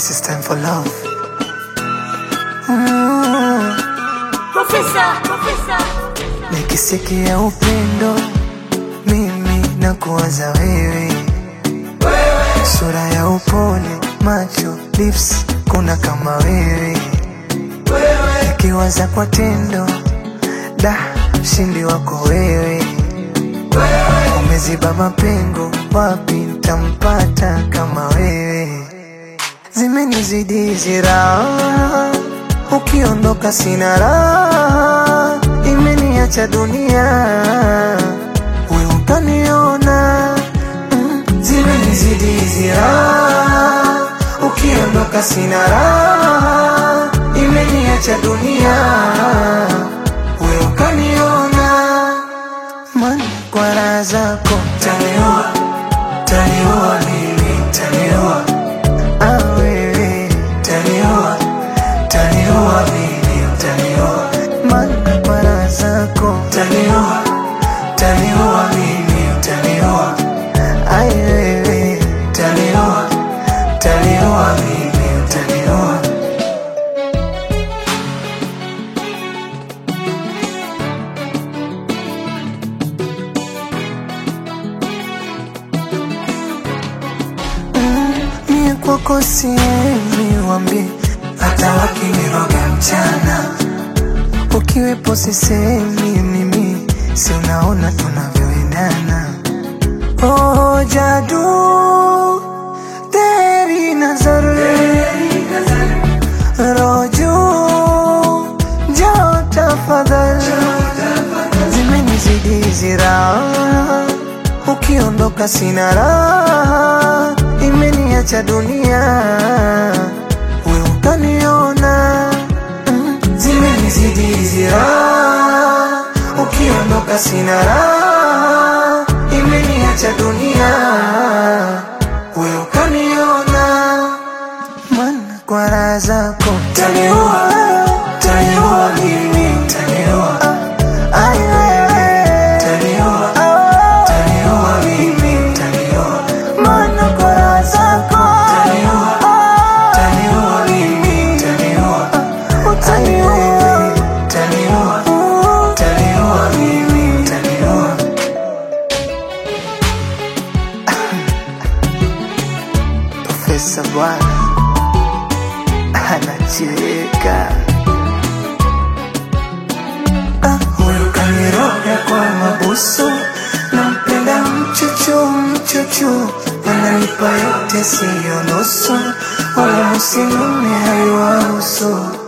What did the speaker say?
This is time for love. Mm. Professor, professor. Nikisikia upendo mimi na kuwaza wewe, sura ya upole, macho, lips, kuna kama wewe, nikiwaza kwa tendo, da mshindi wako wewe, umeziba mapengo, wapi ntampata kama wewe? Zimenizidi hizi raha, ukiondoka sina raha, imeniacha dunia, we utaniona. Mm, Zimenizidi hizi raha, ukiondoka sina raha, imeniacha dunia, we ukaniona. Man, kwa raha zako taniua, taniua mimi, taniua Ah, wewe taniua, taniua mimi, taniua mana para zako taniua, taniua mimi, taniua ai wewe taniua, taniua mimi, taniua mie kwako siemi, wambie hata wakiniroga mchana, ukiwepo sisemi mimi, si unaona tunavyoendana. Oh, jadu teri nazar roju jo tafadhal zimenizidi hizi raha, ukiondoka sina raha, imeniacha dunia, we utaniona. Mm, Zimenizidi hizi raha, ukiondoka sina raha, imeniacha dunia, we ukaniona. Mana kwa raha zako taniua, taniua mimi, taniua Ai wewe, taniua, taniua mimi, taniua Mana kwa raha zako taniua, taniua mimi, taniua Utaniua, taniua, taniua mimi, taniua Profesa bwana anacheka Ah, huyu kaniroga kwa mabusu, nampenda mchuchu mchuchu, ananipa yote siyo nusu, wala msinune haiwahusu